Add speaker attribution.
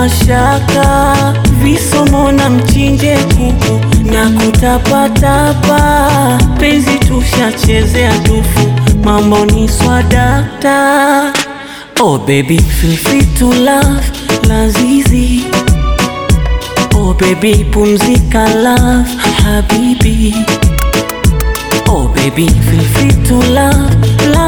Speaker 1: mashaka, visomo na mchinje kuku na kutapatapa, penzi tushachezea tufu, mambo ni swadakta. Oh baby, feel free to love lazizi. Oh baby, pumzika love habibi. Oh baby, feel free to love